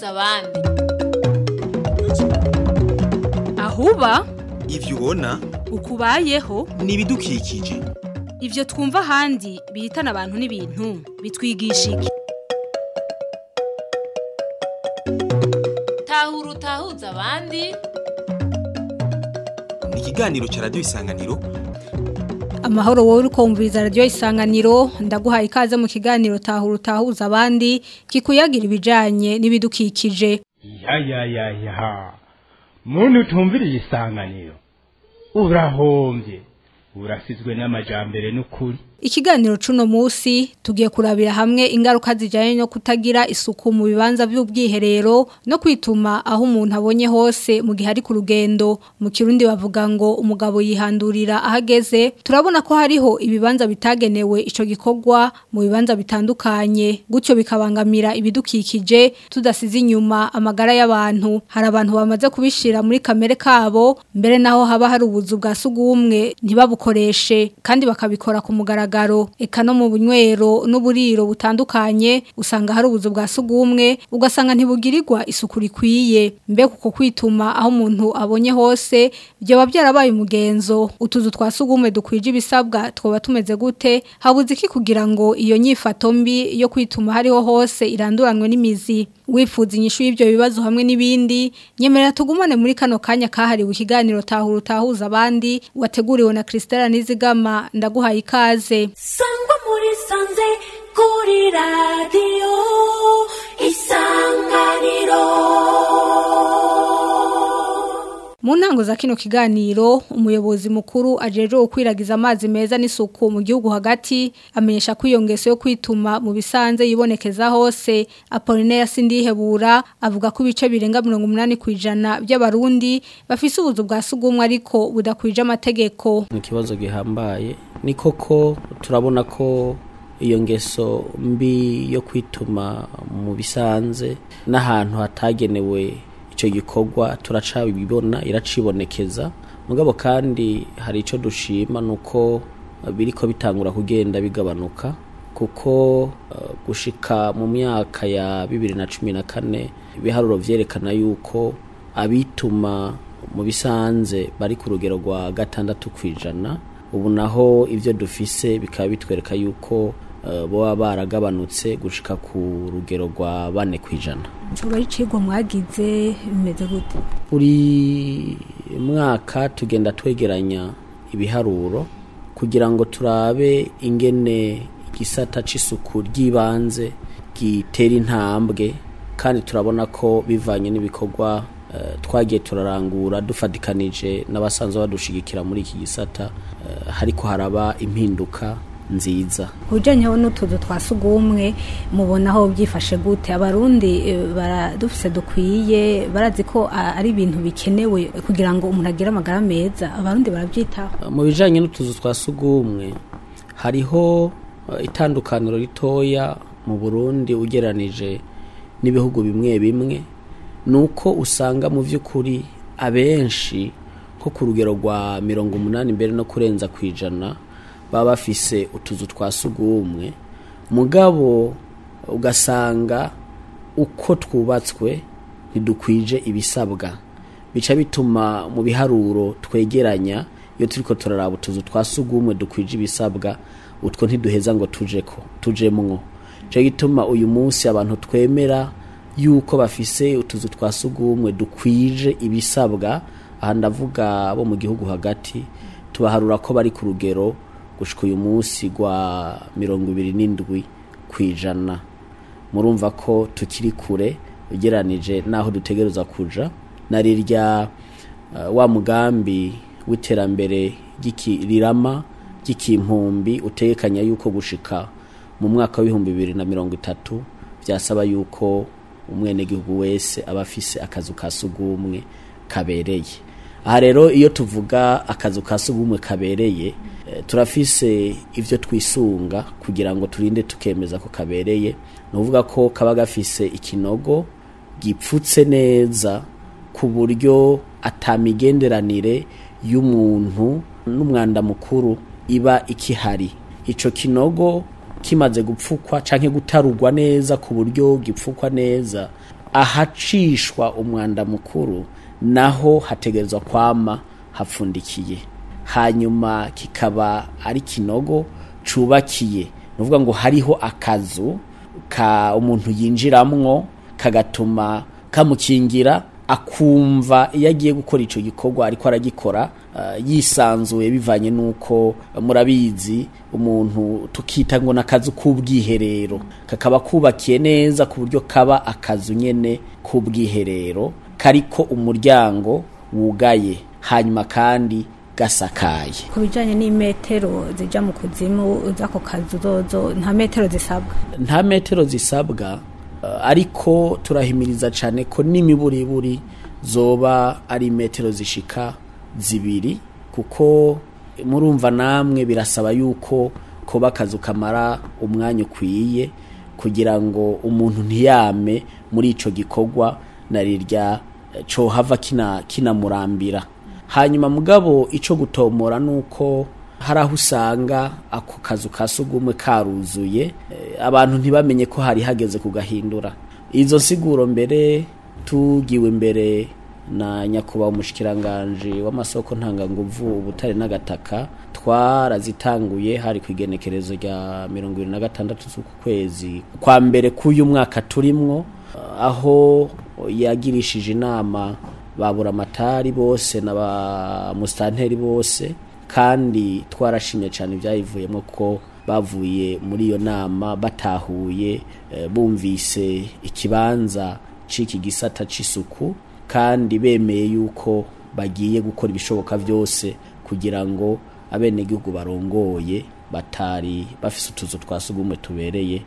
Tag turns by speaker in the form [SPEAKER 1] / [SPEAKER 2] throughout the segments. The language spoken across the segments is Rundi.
[SPEAKER 1] utahuza abandi
[SPEAKER 2] ahuba
[SPEAKER 3] ivyo ubona
[SPEAKER 2] ukubayeho
[SPEAKER 3] ni ibidukikije
[SPEAKER 2] ivyo twumva ahandi bihitana abantu n'ibintu bitwigisha iki
[SPEAKER 1] tahura utahuza abandi
[SPEAKER 3] ni ikiganiro ca radiyo isanganiro
[SPEAKER 2] amahoro wowe uri kumviriza radiyo isanganiro ndaguhaye ikaze mu kiganiro tahura utahuza abandi kikuyagira ibijanye n'ibidukikije
[SPEAKER 4] ya ya ya ya muntu utumviriye isanganiro urahombye urasizwe n'amajambere n'ukuri
[SPEAKER 2] Ikiganiro cuno musi tugiye kurabira hamwe ingaruka zijanye no kutagira isuku mu bibanza by'ubwiherero no kwituma aho umuntu abonye hose mu gihe ari ku rugendo mu kirundi bavuga ngo umugabo yihandurira ahageze turabona ko hariho ibibanza bitagenewe ico gikorwa mu bibanza bitandukanye gutyo bikabangamira ibidukikije tudasize inyuma amagara y'abantu hari abantu bamaze kubishira muri kamere kabo mbere naho haba hari ubuzu bwa sugumwe ntibabukoreshe kandi bakabikora ku mugaragaro mugaragaro eka no mu bunywero n'uburiro butandukanye usanga hari ubuzu bwa sugumwe ugasanga ntibugirirwa isuku rikwiye mbe kuko kwituma aho umuntu abonye hose byo byarabaye umugenzo utuzu twa sugumwe dukwije ibisabwa twoba tumeze gute habuze iki kugira ngo iyo nyifato mbi yo kwituma hariho hose iranduranwe n'imizi wifuza inyishu y'ibyo bibazo hamwe n'ibindi nyemerera tugumane muri kano kanya kahariwe ikiganiro tahura utahuza abandi wateguriwe na Christella Nizigama ndaguhaye ikaze
[SPEAKER 5] sangwa muri sanze kuri radiyo isanganiro
[SPEAKER 2] mu ntango za kino kiganiro umuyobozi mukuru ajeje gukwiragiza amazi meza n'isuku mu gihugu hagati amenyesha ko iyo ngeso yo kwituma mu bisanze yibonekeza hose Apollinaire Sindihebura avuga ko ibice birenga 80 kwijana by'abarundi bafise ubuzu bwa sugumwe ariko budakwije amategeko
[SPEAKER 6] ni ikibazo gihambaye ni koko turabona ko iyo ngeso mbi yo kwituma mu bisanze n'ahantu hatagenewe icyo gikorwa turacabibona iracibonekeza mugabo kandi hari icyo dushima ni uko biriko bitangura kugenda bigabanuka kuko gushika mu myaka ya bibiri na cumi na kane ibiharuro vyerekana yuko abituma mu bisanze bari ku rugero rwa gatandatu ku ijana ubu naho ibyo dufise bikaba bitwereka yuko boba baragabanutse gushika ku rugero rwa bane ku ijana
[SPEAKER 2] ari icigwa mwagize bimeze gute
[SPEAKER 6] buri mwaka tugenda twegeranya ibiharuro kugira ngo turabe ingene igisata c'isuku ry'ibanze gitera intambwe kandi turabona ko bivanye n'ibikorwa twagiye turarangura dufatikanije n'abasanzwe badushigikira muri iki gisata hariko haraba impinduka nziza
[SPEAKER 2] ujanyeho n'utuzu twa sugumwe mubona aho byifashe gute abarundi baradufise dukwiye barazi ko ari ibintu bikenewe kugira ngo umuntu agire amagara meza abarundi barabyitaho
[SPEAKER 6] mu bijanye n'utuzu twa sugumwe hariho itandukaniro ritoya mu Burundi ugeranije n'ibihugu bimwe bimwe nuko usanga mu by'ukuri abenshi nko ku rugero rwa mirongo umunani mbere no kurenza ku ijana baba bafise utuzu twa sugumwe mugabo ugasanga uko twubatswe ntidukwije ibisabwa bica bituma mu biharuro twegeranya iyo turiko turaraba utuzu twa sugumwe dukwije ibisabwa utwo ntiduheza ngo tujeko tujemwo cyo gituma uyu munsi abantu twemera yuko bafise utuzu twa sugumwe dukwije ibisabwa aha ndavuga bo mu gihugu hagati tubaharura ko bari ku rugero gushika uyu munsi rwa mirongo ibiri n'indwi ku ijana murumva ko tukiri kure ugeranije n'aho dutegereza kuja na rirya uh, wa mugambi w'iterambere rirama ry'ikimpumbi utegekanya yuko gushika mu mwaka w'ibihumbi bibiri na mirongo itatu byasaba yuko umwenegihugu wese aba afise akazu ka sugumwe kabereye aha rero iyo tuvuga akazu ka sugumwe kabereye turafise ibyo twisunga kugira ngo turinde tukemeza ko kabereye ni ukuvuga ko kaba gafise ikinogo gipfutse neza ku buryo atamigenderanire y'umuntu n'umwanda mukuru iba ikihari icyo kinogo kimaze gupfukwa canke gutarugwa neza ku buryo gipfukwa neza ahacishwa umwanda mukuru naho hategerezwa kwama hapfundikiye hanyuma kikaba ari kinogo cubakiye ni ukuvuga ngo hariho akazu ka umuntu yinjiramwo kagatuma kamukingira akumva iyo agiye gukora icyo gikorwa ariko aragikora uh, yisanzuye bivanye n'uko uh, murabizi umuntu tukita ngo n'akazu k'ubwiherero kakaba kubakiye neza ku buryo kaba akazu nyene k'ubwiherero kariko umuryango wugaye hanyuma kandi gasakaye
[SPEAKER 2] ku bijyanye n'imetero zijya mu kuzimu z'ako kazu zozo nta metero zisabwa
[SPEAKER 6] nta metero zisabwa uh, ariko turahimiriza cyane ko n'imiburiburi zoba ari metero zishika zibiri kuko murumva namwe birasaba yuko kuba akazu kamara umwanya ukwiye kugira ngo umuntu ntiyame muri ico gikorwa na rirya cohava kina kinamurambira hanyuma mugabo ico gutomora nuko hari aho usanga ako kazu ka sugumwe karuzuye eh, abantu ntibamenye ko hari hageze kugahindura izo nsiguro mbere tugiwe imbere na nyakubahwa umushikiranganje w'amasoko ntanganguvu ubutare n'agataka twarazitanguye hari ku igenekerezo rya mirongo irindwi na gatandatu z'uku kwezi kwa mbere k'uyu mwaka turimwo aho yagirishije inama babura amatari bose na ba musitanteri bose kandi twarashimye cyane ibyayivuyemo ko bavuye muri iyo nama batahuye eh, bumvise ikibanza c'iki gisata c'isuku kandi bemeye yuko bagiye gukora ibishoboka byose kugira ngo abenegihugu barongoye batari bafise utuzu twa sugumwe tubereye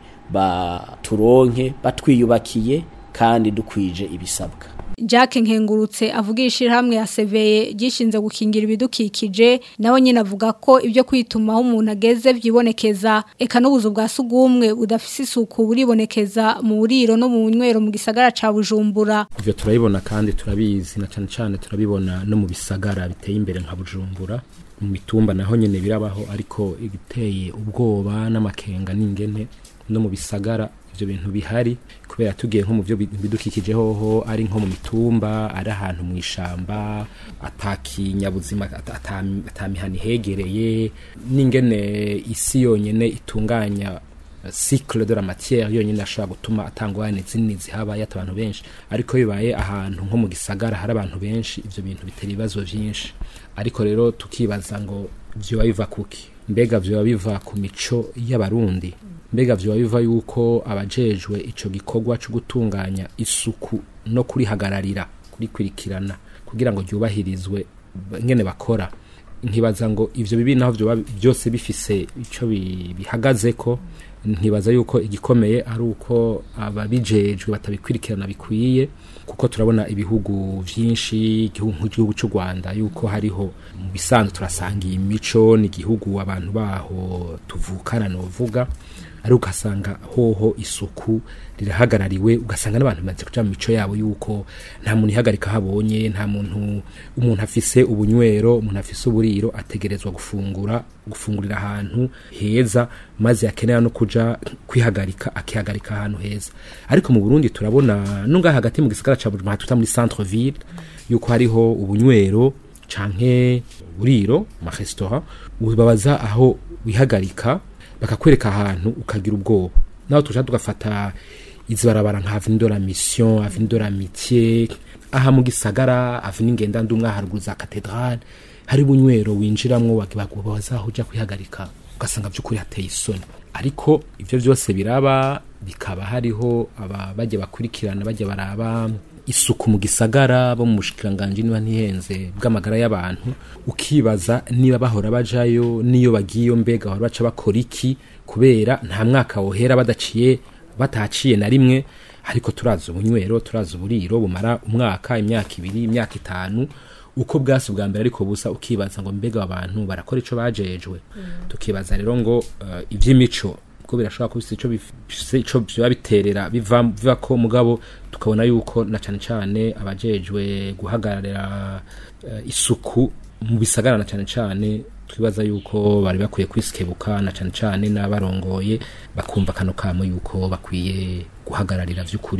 [SPEAKER 6] baturonke batwiyubakiye kandi dukwije ibisabwa
[SPEAKER 2] Jacques Nkengurutse avugisha hamwe ya seveye gishinze gukingira ibidukikije nawe nyine avuga ko ibyo kwituma aho umuntu ageze byibonekeza eka n'ubuzu bwa sugumwe budafise isuku buribonekeza mu buriro no mu nywero mu gisagara ca Bujumbura
[SPEAKER 7] ivyo turabibona kandi turabizi na cane cane turabibona no mu bisagara biteye imbere nka Bujumbura mu mitumba naho nyene birabaho ariko igiteye ubwoba n'amakenga n'ingene no mu bisagara ivyo bintu bihari kubera tugiye nko mu byo bidukikije hoho ari nko mu mitumba ari ahantu mu ishamba atakinyabuzima atamihani hegereye n'ingene isi yonyene itunganya cycle de la matière yonyine ashobora gutuma atangwane zini zihabaye abantu benshi ariko bibaye ahantu nko mu gisagara hari abantu benshi ivyo bintu bitera ibibazo vyinshi ariko rero tukibaza ngo vyoba biva kuki mbega vyoba biva ku mico y'abarundi mbega vyoba biva yuko abajejwe ico gikorwa cyo gutunganya isuku no kurihagararira kurikwirikirana kugira ngo ryubahirizwe ngene bakora nkibaza ngo ivyo bibi naho vyoba byose bifise ico bihagazeko ntibaza yuko igikomeye ari uko ababijejwe batabikwirikirana bikwiye kuko turabona ibihugu vyinshi igihugu nk'igihugu cy'u Rwanda yuko hariho mu bisanzwe turasangiye imico n'igihugu abantu baho tuvukana novuga ari ugasanga hoho isuku rirahagarariwe ugasanga n'abantu bamaze kuja mu mico yabo yuko nta muntu ihagarika habonye nta muntu umuntu afise ubunywero umuntu afise uburiro ategerezwa gufungura gufungurira ahantu heza maze akenera no kuja kwihagarika akihagarika ahantu heza ariko mu Burundi turabona nunga hagati mu gisagara ca Bujumbura tuta muri centre ville yuko hariho ubunywero canke buriro ma restaurant ubabaza aho wihagarika bakakwereka ahantu ukagira ubwoba naho tuja tugafata izibarabara nka avenue de la mission avenue de l'amitié aha mu gisagara avenue ngenda ndumwa haruguru za cathedrale hari bunywero winjiramwo babaza aho uja kwihagarika ugasanga by'ukuri hateye isoni ariko ivyo vyose biraba bikaba hariho aba bajya bakurikirana bajya baraba isuku mu gisagara bo mu bushikiranganje niba ntihenze bw'amagara y'abantu ukibaza niba bahora bajayo niyo bagiyo mbega bahora baca bakora iki kubera nta mwaka wohera badaciye bataciye na rimwe ariko turazi ubunywero turazi uburiro bumara umwaka imyaka ibiri imyaka itanu uko bwasi bwa mbere ariko busa ukibaza ngo mbega abantu barakora ico bajejwe tukibaza rero ngo uh, ivy'imico ko birashobora kuba ico bifise ico biba biterera biva biva ko mugabo tukabona yuko na cane cane abajejwe guhagararira uh, isuku mu bisagara na cane cane twibaza yuko bari bakwiye kwisikebuka na cane cane n'abarongoye bakumva kano kamo yuko bakwiye guhagararira vy'ukuri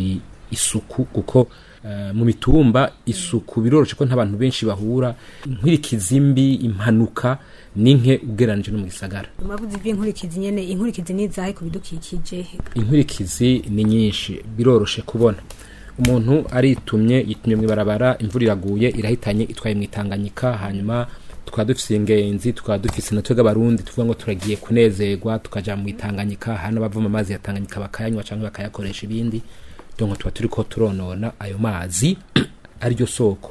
[SPEAKER 7] isuku kuko eh, mu mitumba isuku biroroshe ko ntabantu benshi bahura inkwirikizi mbi impanuka ninke ugeranije no mu gisagara
[SPEAKER 2] Mwavuze ivy'inkurikizi nyene inkurikizi nizahe ku bidukikije
[SPEAKER 7] inkwirikizi ni nyinshi biroroshe kubona umuntu aritumye yitumye mu ibarabara imvura iraguye irahitanye itwaye mu itanganyika hanyuma tukaba dufise ingenzi tukaba dufise na twebwe abarundi tuvuga ngo turagiye kunezerwa tukaja mu itanganyika hano bavoma amazi ya tanganyika bakayanywa canke bakayakoresha ibindi donc tuba turiko turonona ayo mazi ariryo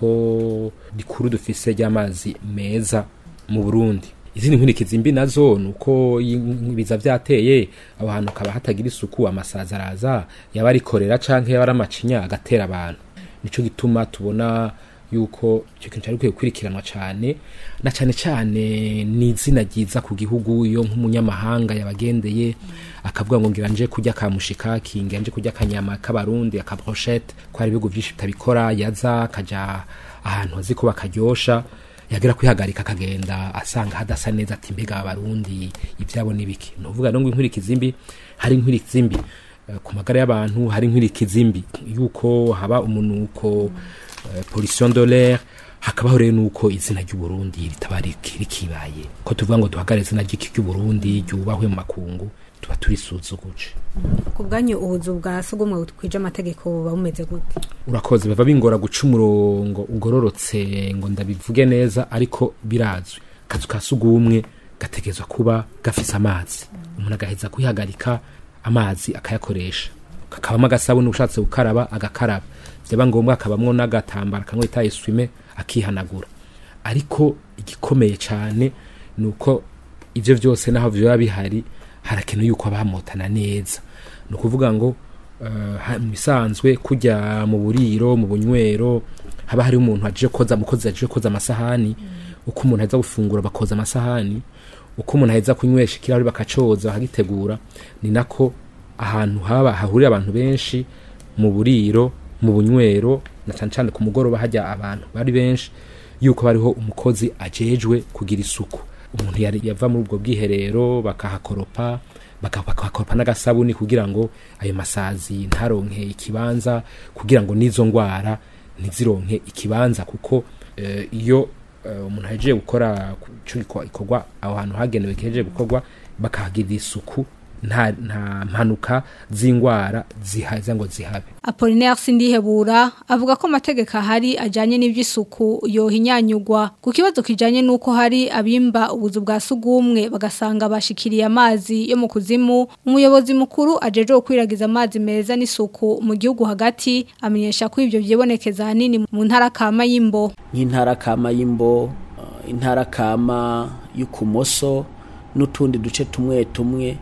[SPEAKER 7] soko rikuru dufise ry'amazi meza mu Burundi izindi nkurikizi mbi nazo nuko ibiza vyateye aho hantu kaba hatagira isuku amasaza araza yaba arikorera canke yaba ari amacinya agatera abantu nico gituma tubona yuko icyo kintu cyari gukwiye gukurikiranwa cyane na cyane cyane ni izina ryiza ku gihugu iyo nk'umunyamahanga yabagendeye akavuga ngo ngira nje kurya kamushikaki ngira nje kurya akanyama k'abarundi akabrochette ko hari ibihugu byinshi bitabikora yaza akaja ahantu azi ko bakaryosha yagera kwihagarika akagenda asanga hadasa neza ati mbega abarundi ibyabo n'ibiki ni ukuvuga ngo inkurikizi mbi hari inkurikizi mbi eh, ku magara y'abantu hari inkurikizi mbi yuko haba umunuko eh, pollution de l'air hakabaho rero nuko izina ry'uburundi ritaba riki- rikibaye ko tuvuga ngo duhagare izina ry'iki ry'uburundi ryubahwe mu makungu tuba turisuzuguje
[SPEAKER 2] ku bwanyu ubuzu bwa sugumwe bukwije amategeko buba bumeze gute
[SPEAKER 7] urakoze bava bingora guca umurongo ugororotse ngo ndabivuge neza ariko birazwi akazu ka sugumwe gategerezwa kuba gafise amazi umuntu agaheza kwihagarika amazi akayakoresha kakabamo agasabuni ushatse gukaraba agakaraba byaba ngombwa akabamwo n'agatambara kamwe bita eswime akihanagura ariko igikomeye cyane ni uko ibyo byose naho biba bihari harakenewe yuko abamotana neza ni ukuvuga ngo eh, ha- mu bisanzwe kujya mu buriro mu bunywero haba hari umuntu aje koza umukozi aje koza amasahani uko umuntu aheza gufungura bakoza amasahani uko umuntu aheza kunywesha ikirahuri bakacoza bakagitegura ni nako ahantu haba hahurira abantu benshi mu buriro mu bunywero na cyane cyane ku mugoroba hajya abantu bari benshi yuko bariho umukozi ajejwe kugira isuku umuntu yari yava muri ubwo bwiherero bakahakoropa baka- bakahakoropa n'agasabuni kugira ngo ayo masazi ntaronke ikibanza kugira ngo n'izo ndwara ntizironke ikibanza kuko eh, iyo eh, umuntu ahejeje gukora ku- ico giko- ikorwa aho hantu hagenewe kihejeje gukorwa bakahagirira isuku nta nta mpanuka z'indwara zihaza ngo zihabe
[SPEAKER 2] Apollinaire Sindihebura avuga ko amategeko ahari ajanye n'ivy'isuku yohinyanyugwa ku kibazo kijanye nuko hari abimba ubuzu bwa sugumwe bagasanga bashikiriye amazi yo mu kuzimu umuyobozi mukuru ajeje gukwiragiza amazi meza n'isuku mu gihugu hagati amenyesha ko ivyo vyibonekeza hanini mu ntara kama y'imbo
[SPEAKER 6] nk'intara kama y'imbo eh, intara kama y'ukumoso n'utundi duce tumwe tumwe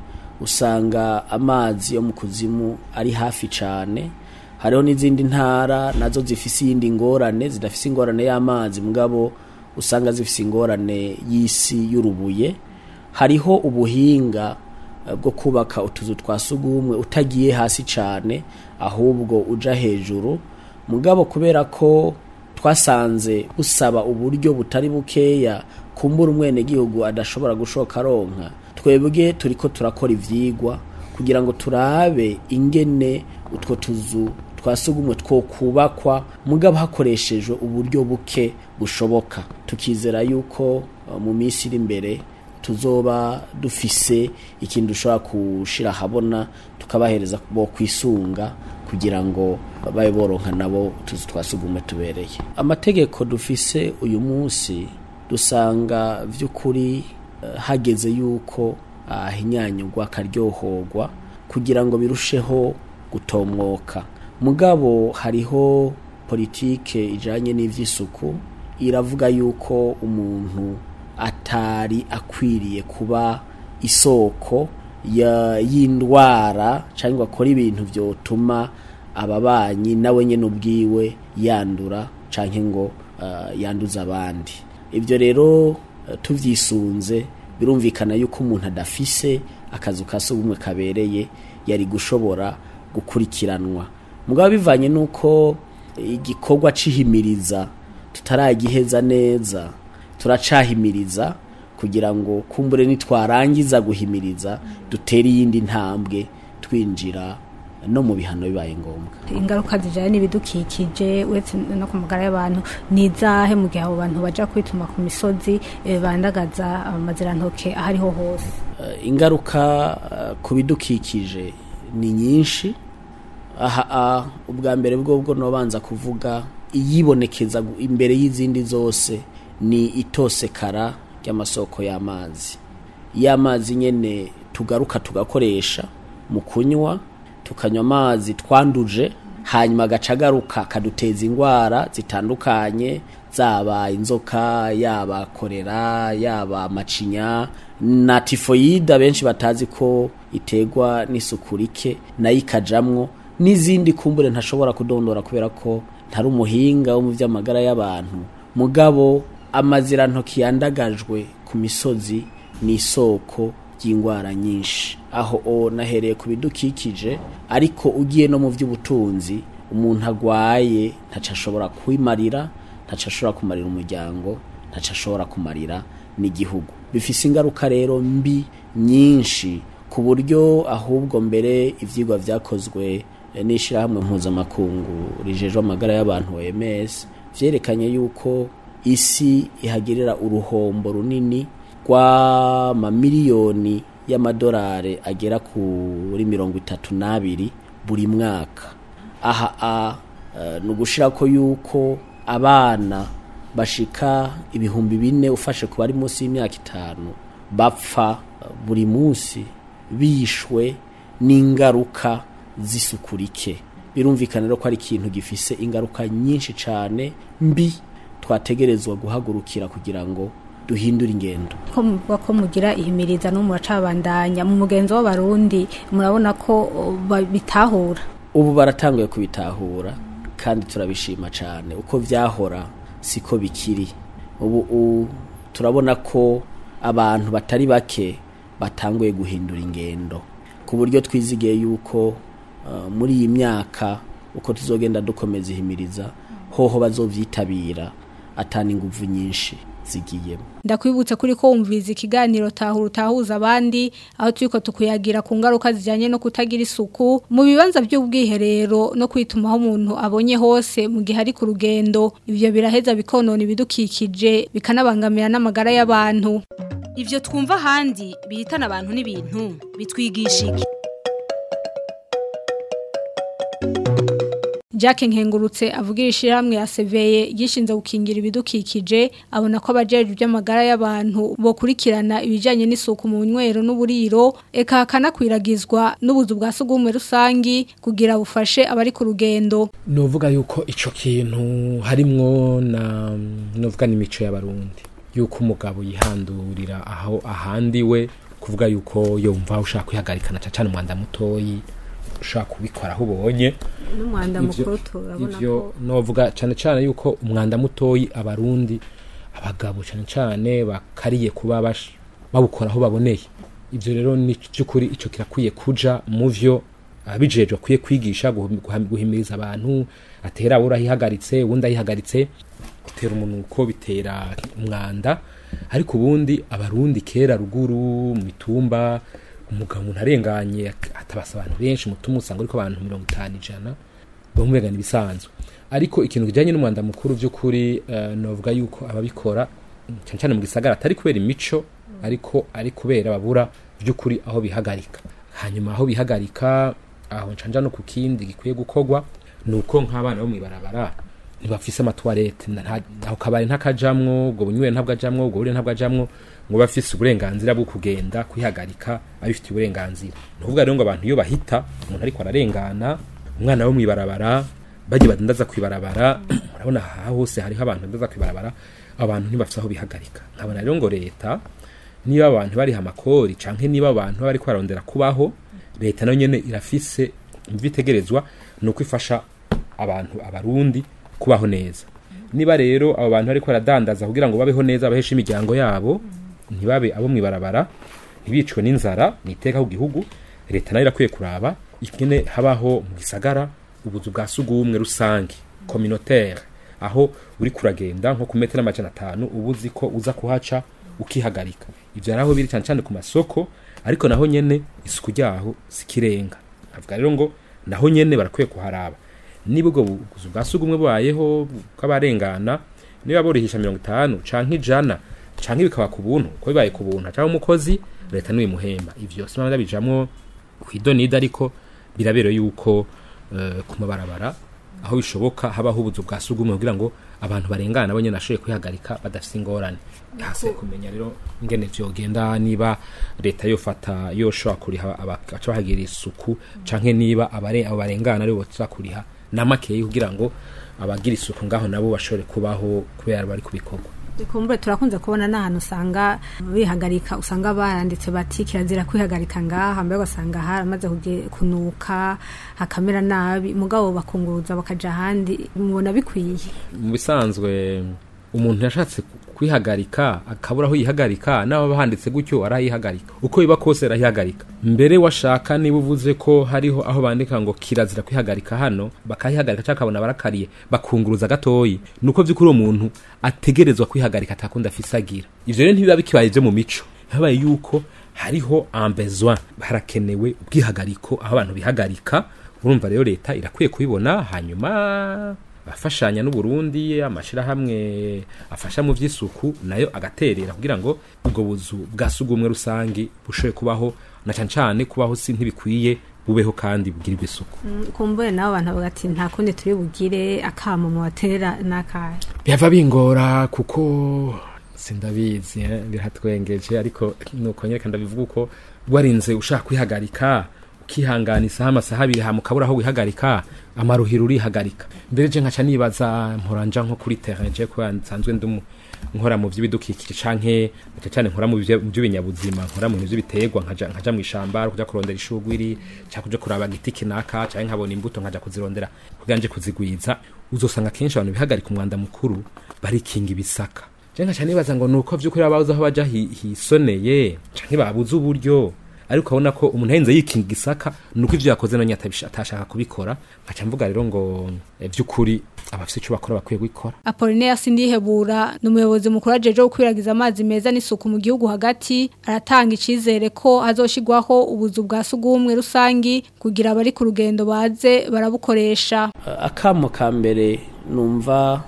[SPEAKER 6] usanga amazi yo mu kuzimu ari hafi cyane hariho n'izindi ntara nazo zifise iyindi ngorane zidafise ingorane y'amazi mugabo usanga zifise ingorane y'isi y'urubuye hariho ubuhinga eh, bwo kubaka utuzu twa sugumwe utagiye hasi cyane ahubwo uja hejuru mugabo kubera ko twasanze busaba uburyo butari bukeya kumbura umwenegihugu adashobora gushoka aronka twebwe turiko turakora ivyigwa kugira ngo turabe ingene utwo tuzu twasugumwe two kubakwa mugabo hakoreshejwe uburyo buke bushoboka tukizera yuko uh, mu minsi iri imbere tuzoba dufise ikintu dushobora kushira habona tukabahereza bo kwisunga kugira ngo babe boronka nabo tuzi twasugumwe tubereye amategeko dufise uyu munsi dusanga vy'ukuri eh, hageze yuko ahinyanyurwa akaryohorwa kugira ngo birusheho gutomwoka mugabo hariho politike ijanye n'ivy'isuku iravuga yuko umuntu atari akwiriye kuba isoko ya- y'indwara cyangwa akora ibintu byotuma ababanyi nawe nyine ubwiwe yandura cyangwa ngo uh, yanduza abandi ibyo rero uh, tuvyisunze birumvikana yuko umuntu adafise akazu ka sugumwe kabereye yari gushobora gukurikiranwa mugabo bivanye nuko igikorwa cihimiriza tutaragiheza neza turacahimiriza kugira ngo kumbure nitwarangiza guhimiriza dutere iyindi ntambwe twinjira no mu bihano bibaye ngombwa
[SPEAKER 2] ingaruka zijyanye n'ibidukikije uretse no ku magara y'abantu ni izahe mu gihe abo bantu bajya kwituma ku misozi eh, bandagaza amazirantoke aho ariho hose
[SPEAKER 6] Eh, ingaruka eh, ku bidukikije ni nyinshi aha ah, ubwa mbere bwobwo nobanza kuvuga iyibonekeza gu- imbere y'izindi zose ni itosekara ry'amasoko y'amazi y'amazi nyene tugaruka tugakoresha mu kunywa tukanywa amazi twanduje hanyuma agaca agaruka akaduteza indwara zitandukanye zaba inzoka yaba korera yaba amacinya na tifoyida benshi batazi ko iterwa n'isuku rike nayo ikajamwo n'izindi kumbure ntashobora kudondora kubera ko ntari umuhinga wo mu by'amagara y'abantu mugabo amazirantoki yandagajwe ku misozi ni isoko ry'indwara nyinshi aho o nahereye ku bidukikije ariko ugiye no mu by'ubutunzi umuntu agwaye ntaco ashobora kwimarira ntaco ashobora kumarira umuryango ntaco ashobora kumarira n'igihugu bifise ingaruka rero mbi nyinshi ku buryo ahubwo mbere ivyigwa vyakozwe eh, n'ishirahamwe mpuzamakungu rijejwe amagara y'abantu OMS vyerekanye yuko isi ihagirira uruhombo runini rw'amamiliyoni y'amadolari agera kuri mirongo itatu n'abiri buri mwaka aha a eh, ni ugushira ko yuko abana bashika ibihumbi bine ufashe ku bari munsi y'imyaka itanu bapfa eh, buri munsi bishwe n'ingaruka z'isuku rike birumvikana rero ko ari ikintu gifise ingaruka nyinshi cyane mbi twategerezwa guhagurukira kugira ngo duhindure ingendo
[SPEAKER 2] ko muvuga ko mugira ihimiriza no muracabandanya mu mugenzo w'abarundi murabona ko oh, ba- bitahura
[SPEAKER 6] ubu baratanguye kubitahura kandi turabishima cyane uko vyahora siko bikiri ubu u- turabona ko abantu batari bake batanguye guhindura ingendo ku buryo twizigiye yuko uh, muri iyi myaka uko tuzogenda dukomeza ihimiriza hoho bazovyitabira atana inguvu nyinshi zigiyemo
[SPEAKER 2] ndakwibutsa kuri ko wumviriza ikiganiro tahura utahuza abandi aho turiko tukuyagira ku ngaruka zijyanye no kutagira isuku mu bibanza by'ubwiherero no kwitumaho umuntu abonye hose mu gihe ari ku rugendo ibyo biraheza bikonona ibidukikije bikanabangamira n'amagara y'abantu
[SPEAKER 1] Ivyo twumva ahandi bihitana abantu n'ibintu bitwigisha iki?
[SPEAKER 2] Jack Nkengurutse avugira ishiramwe ya Seveye gishinze gukingira ibidukikije abona ko abajeje by'amagara y'abantu bokurikirana ibijanye n'isuku mu nywero n'uburiro eka kanakwiragizwa n'ubuzu bwa sugumwe rusangi kugira bufashe abari ku rugendo
[SPEAKER 7] novuga yuko ico kintu harimwo na novuga n'imico y'abarundi yuko umugabo yihandurira aho ahandi we kuvuga yuko yumva ushaka kwihagarikana cyane umwanda mutoyi ushaka kubikora aho ubonye
[SPEAKER 2] n'umwanda
[SPEAKER 7] Ivyo-
[SPEAKER 2] mukuru turabona
[SPEAKER 7] ivyo
[SPEAKER 2] ko
[SPEAKER 7] novuga cyane cyane yuko umwanda mutoyi abarundi abagabo cyane cyane bakariye kuba bash- bawukora aho baboneye ivyo rero ni by'ukuri ico kirakwiye kuja mu vyo abijejwe akwiye kwigisha guhum- guham- guhimiriza abantu atera urahihagaritse uwundi ayihagaritse gutera umunuko bitera umwanda ariko ubundi abarundi kera ruguru mu mitumba umugabo umuntu arenganye ak- atabasa abantu benshi mutuma usanga ariko abantu mirongo itanu ijana bamubegana ibisanzwe ariko ikintu kijyanye n'umwanda mukuru by'ukuri eh, novuga yuko ababikora cyane cyane mu gisagara atari kubera imico ariko ari kubera babura by'ukuri aho bihagarika hanyuma aho bihagarika aho ncanja no ku kindi gikwiye gukorwa ni uko nk'abana bo mw'ibarabara ntibafise amatwarete aho kabari ntakajamwo ubwo bunywere ntabwo ajamwo ubwo burire ntabwo ajamwo ngo bafise uburenganzira bwo kugenda kwihagarika abifitiye uburenganzira ni ukuvuga rero ngo abantu iyo bahita umuntu ariko ararengana umwana wo mw'ibarabara bagiye badandaza kw'ibarabara urabona aha hose hariho abantu badandaza kw'ibarabara abantu ntibafise aho bihagarika nkabona rero ngo leta niba abantu bariha amakori canke niba abantu bari barondera kubaho leta nayo nyene irafise imvitegerezwa ni uko ifasha abantu abarundi kubaho neza niba rero abo bantu ariko baradandaza kugira ngo babeho neza baheshe imiryango yabo ntibabe abo mw'ibarabara ntibicwe n'inzara niteka ku gihugu leta nayo irakwiye kuraba ikene habaho mu gisagara ubuzu bwa sugumwe rusange communautaire aho uri kuragenda nko ku metero amajana atanu uba uzi ko uza kuhaca ukihagarika ibyo ari aho biri cyane cyane ku masoko ariko naho nyene isuku ryaho sikirenga avuga rero ngo naho nyene barakwiye kuharaba niba ubwo buzu bwa sugumwe bubayeho bw'abarengana niba burihisha mirongo itanu canke ijana canke bikaba ku buntu ko bibaye ku buntu canke umukozi leta niwe muhemba ivyo simama bijamwo kwidonida ariko birabero yuko eh, ku mabarabara aho bishoboka habaho ubuzu bwa sugumwe kugira ngo abantu barengana bo nyene bashoboye kwihagarika badafise ingorane hase kumenya rero ingene vyogenda niba leta yofata yoshobora kuriha abaca bahagira isuku canke niba abare abo barengana aribo boza kuriha namakeyi kugira ngo abagira isuku ngaho nabo bashobore kubaho kubera bari kubikorwa
[SPEAKER 2] kumbure turakunze kubona n'ahantu usanga bihagarika usanga baranditse bati kirazira kwihagarika ngaha mbere ugasanga haramaze kuge- kunuka hakamera nabi mugabo bakunguruza bakaja ahandi mubona bikwiye
[SPEAKER 7] mu bisanzwe umuntu yashatse kwihagarika akabura aho yihagarika n'aba handitse gutyo arayihagarika uko biba kose arayihagarika mbere washaka niba uvuze ko hariho aho bandika ngo kirazira kwihagarika hano bakayihagarika cyangwa akabona barakariye bakunguruza gatoyi nuko by'ukuri uwo muntu ategerezwa kwihagarika atakundi afise agira ivyo rero ntibiba bikibaye ivyo mu mico habaye yuko hariho ambezwa harakenewe ubwihagariko aho abantu bihagarika urumva rero leta irakwiye kubibona hanyuma afashanya n'uburundi amashirahamwe afasha mu vy'isuku nayo agaterera kugira ngo ubwo buzu bwa sugumwe rusangi bushoboye kubaho na cane cane kubaho si ntibikwiye bubeho kandi bugirirwe isuku
[SPEAKER 2] kumbure nabo abantu bavuga ati nta kundi turi bugire akamo mu batera n'akahe
[SPEAKER 7] byava bingora kuko sindabizi eh, biratwengeje ariko nuko nyereka ndabivuga uko warinze ushaka kwihagarika ukihanganisaho amasaha abiri hama ukabura aho wihagarika amaruhiro urihagarika mbere je nkaca nibaza mporanja nko kuri terrain je ko nsanzwe ndumu nkora mu vy'ibidukikije canke cyane cyane nkora mu bivya- mu by'ibinyabuzima nkora mu bintu by'ibiterwa nkaja nkaja mu ishamba kuja kurondera ishugwiri cyangwa kuja kuraba igiti kinaka canke nkabona imbuto nkaja kuzirondera kugira nje kuzigwiza uzosanga kenshi abantu bihagarika umwanda mukuru barikinga ibisaka je nkaca nibaza ngo nuko vy'ukuri babuze aho baja hi- hisoneye canke babuze uburyo ariko abona ko umuntu ahenze yikinga igisaka nuko ivyo yakoze nanye atabisha- atashaka kubikora nkaca mvuga rero ngo eh, vy'ukuri abafise ico bakora bakwiye gukora
[SPEAKER 2] Apollinaire Sindihebura ni umuyobozi mukuru ajeje gukwiragiza amazi meza n'isuku mu gihugu hagati aratanga icizere ko hazoshigwaho ubuzu bwa sugumwe rusangi kugira abari ku rugendo baze barabukoresha
[SPEAKER 6] akamo ka mbere numva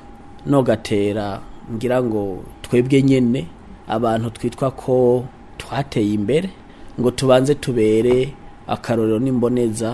[SPEAKER 6] nogatera ngira ngo twebwe nyene abantu twitwa ko twateye imbere ngo tubanze tubere akarorero n'imboneza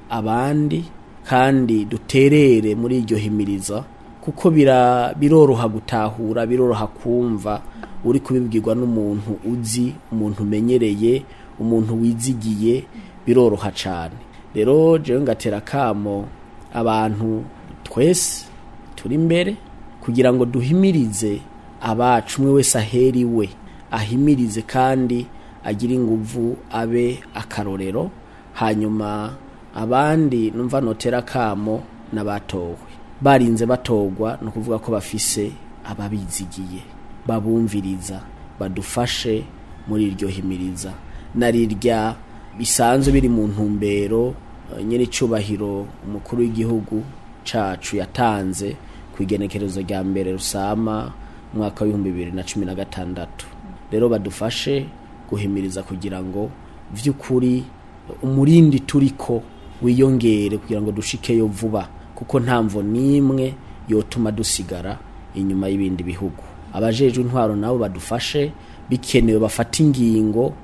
[SPEAKER 6] abandi kandi duterere muri iryo himiriza kuko bira biroroha gutahura biroroha kumva uri kubibwirwa n'umuntu uzi umuntu umenyereye umuntu wizigiye biroroha cyane rero jewe ngatera kamo abantu twese turi imbere kugira ngo duhimirize abacu umwe wese ahera iwe ahimirize kandi agire inguvu abe akarorero hanyuma abandi numva notera kamo n'abatowe barinze batogwa ni ukuvuga ko bafise ababizigiye babumviriza badufashe muri iryo himiriza na rirya bisanzwe biri mu ntumbero eh, nyir'icyubahiro umukuru w'igihugu cacu yatanze ku igenekerezo rya mbere rusama umwaka w'ibihumbi bibiri na cumi na gatandatu rero badufashe guhimiriza kugira ngo vy'ukuri umurindi turiko wiyongere kugira ngo dushikeyo vuba kuko nta mvo n'imwe yotuma dusigara inyuma y'ibindi bihugu abajejwe intwaro nabo badufashe bikenewe bafata ingingo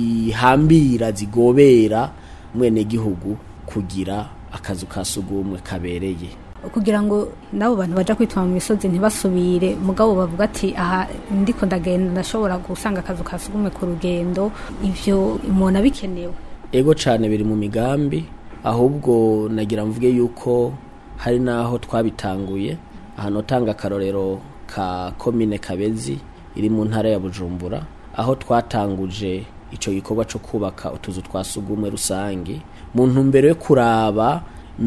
[SPEAKER 6] zihambira zigobera umwenegihugu kugira akazu ka sugumwe kabereye
[SPEAKER 2] kugira ngo nabo bantu baja kwitwa mu misozi ntibasubire mugabo bavuga ati aha ndiko ndagenda ndashobora gusanga akazu ka sugumwe ku rugendo ivyo umuntu abikenewe
[SPEAKER 6] ego cyane biri mu migambi ahubwo nagira mvuge yuko hari n'aho twabitanguye ahantu utanga akarorero ka komine kabezi iri mu ntara ya bujumbura aho twatanguje icyo gikorwa cyo kubaka utuzu twa sugumwe rusange mu ntumbero yo kuraba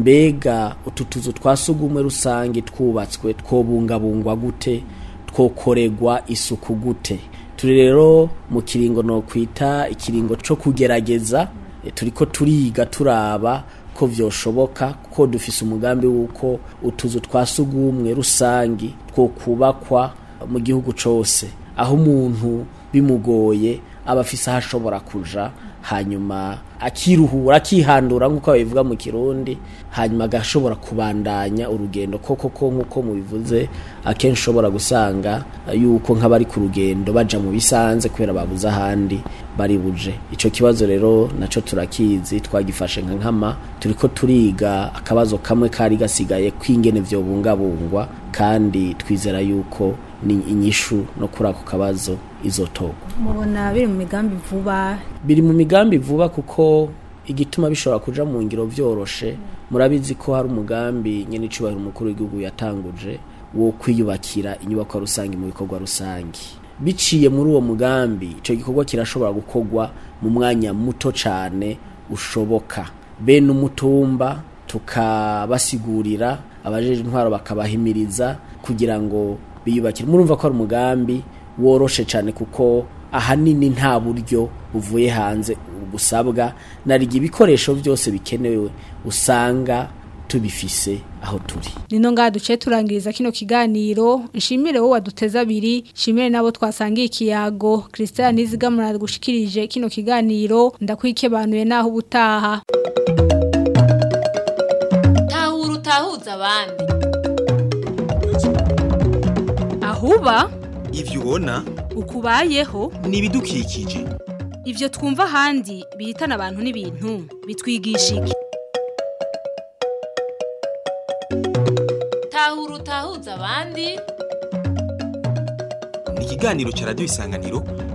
[SPEAKER 6] mbega utu tuzu twa sugumwe rusange twubatswe twobungabungwa gute twokoregwa isuku gute turi rero mu kiringo no kwita ikiringo cyo kugerageza e, turiko turiga turaba ko vyoshoboka kuko dufise umugambi wuko utuzu twa sugumwe rusangi two kubakwa mu gihugu cose aho umuntu bimugoye aba afise aho ashobora kuja hanyuma akiruhura akihandura nk'uko babivuga mu kirundi hanyuma agashobora kubandanya urugendo koko ko nk'uko mubivuze akenshi ushobora gusanga yuko nk'abari ku rugendo baja mu bisanze kubera babuze ahandi bari buje icyo kibazo rero nacyo turakizi twagifashe nka nkama turiko turiga akabazo kamwe kari gasigaye kw'ingene vyobungabungwa kandi twizera yuko ni inyishu no kuri ako kabazo izotogwa
[SPEAKER 2] mubona biri mu migambi vuba
[SPEAKER 6] biri mu migambi vuba kuko igituma bishobora kuja mu ngiro vyoroshe murabizi ko hari umugambi nyene icubahiro umukuru w'igihugu yatanguje wo kwiyubakira inyubako rusange mu bikorwa rusange biciye muri uwo mugambi ico gikorwa kirashobora gukorwa mu mwanya muto cane ushoboka bene umutumba tukabasigurira abajeje intwaro bakabahimiriza kugira ngo biyubakire murumva ko ari umugambi woroshe cyane kuko ahanini nta buryo buvuye hanze busabwa nariga ibikoresho byose bikenewe usanga tubifise aho turi
[SPEAKER 2] nino ngaha duce turangiriza kino kiganiro nshimire wowe waduteze abiri nshimire nabo twasangiye ikiyago christian nizigamura gushikirije kino kiganiro ndakwikebanuye naho ubutaha
[SPEAKER 8] tahura utahuza abandi
[SPEAKER 1] ahuba
[SPEAKER 3] ivyo ubona
[SPEAKER 1] ukubayeho
[SPEAKER 3] ni ibidukikije
[SPEAKER 1] ivyo twumva ahandi bihitana abantu n'ibintu bitwigisha iki
[SPEAKER 8] tahura utahuza abandi
[SPEAKER 3] ni ikiganiro ca radiyo isanganiro